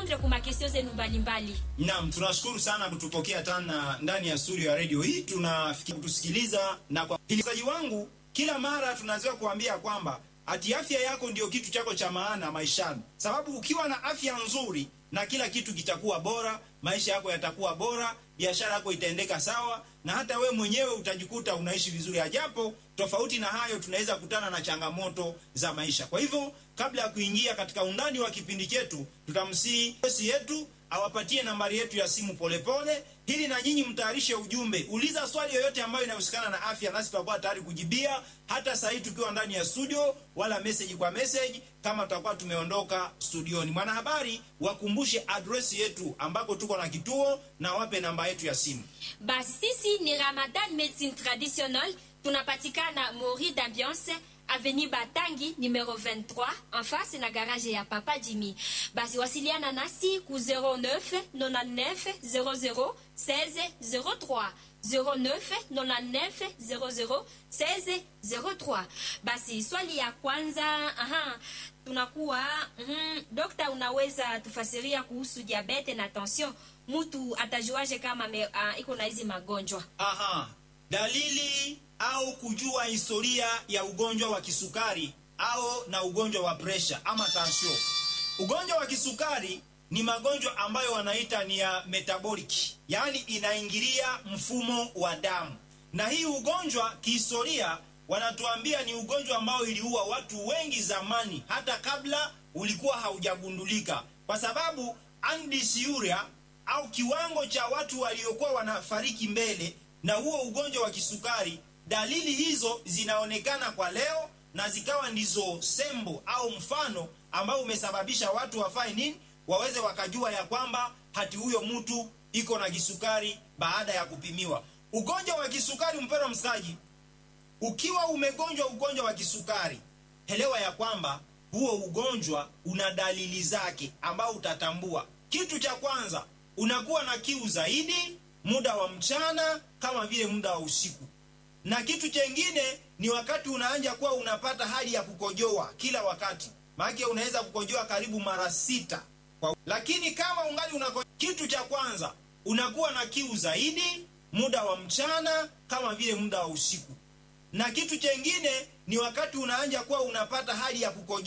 kurepondre kuma kestio zenu mbalimbali. Naam, tunashukuru sana kutupokea tena ndani ya studio ya redio hii, tunafikia kutusikiliza na kwa hilizaji wangu, kila mara tunazoea kuambia kwamba ati afya yako ndio kitu chako cha maana maishani, sababu ukiwa na afya nzuri na kila kitu kitakuwa bora, maisha yako yatakuwa bora, biashara yako itaendeka sawa, na hata we mwenyewe utajikuta unaishi vizuri. Ajapo tofauti na hayo, tunaweza kutana na changamoto za maisha. Kwa hivyo, kabla ya kuingia katika undani wa kipindi chetu, tutamsihi bosi yetu awapatie nambari yetu ya simu polepole pole, ili na nyinyi mtayarishe ujumbe. Uliza swali yoyote ambayo inahusikana na afya, nasi tutakuwa tayari kujibia, hata saa hii tukiwa ndani ya studio, wala message kwa message kama tutakuwa tumeondoka studioni. Mwanahabari, wakumbushe adresi yetu ambako tuko na kituo na wape namba yetu ya simu. Basi sisi ni Ramadan Medicine Traditionnelle, tunapatikana Mori d'Ambiance Avenue Batangi numero 23 en face na garage ya Papa Jimmy. Basi wasiliana nasi ku 09 99 00 16 03 09 99 00 16 03. Basi swali ya kwanza, aha, tunakuwa mm, dokta, unaweza tufasiria kuhusu diabete na tension? Mtu atajuaje kama me, uh, iko na hizi magonjwa? Aha, dalili au kujua historia ya ugonjwa wa kisukari au na ugonjwa wa presha ama tansio. Ugonjwa wa kisukari ni magonjwa ambayo wanaita ni ya metabolic, yaani inaingilia mfumo wa damu, na hii ugonjwa kihistoria wanatuambia ni ugonjwa ambao iliua watu wengi zamani, hata kabla ulikuwa haujagundulika, kwa sababu andisiuria au kiwango cha watu waliokuwa wanafariki mbele na huo ugonjwa wa kisukari dalili hizo zinaonekana kwa leo na zikawa ndizo sembo au mfano ambao umesababisha watu wafanye nini, waweze wakajua ya kwamba hati huyo mtu iko na kisukari baada ya kupimiwa. Ugonjwa wa kisukari, mpendwa msikaji, ukiwa umegonjwa ugonjwa wa kisukari, elewa ya kwamba huo ugonjwa una dalili zake ambao utatambua. Kitu cha kwanza, unakuwa na kiu zaidi muda wa mchana kama vile muda wa usiku na kitu chengine ni wakati unaanja kuwa unapata hali ya kukojoa kila wakati, maana unaweza kukojoa karibu mara sita kwa... lakini kama ungali unako... kitu cha kwanza unakuwa na kiu zaidi muda wa mchana kama vile muda wa usiku, na kitu chengine ni wakati unaanja kuwa unapata hali ya kukojoa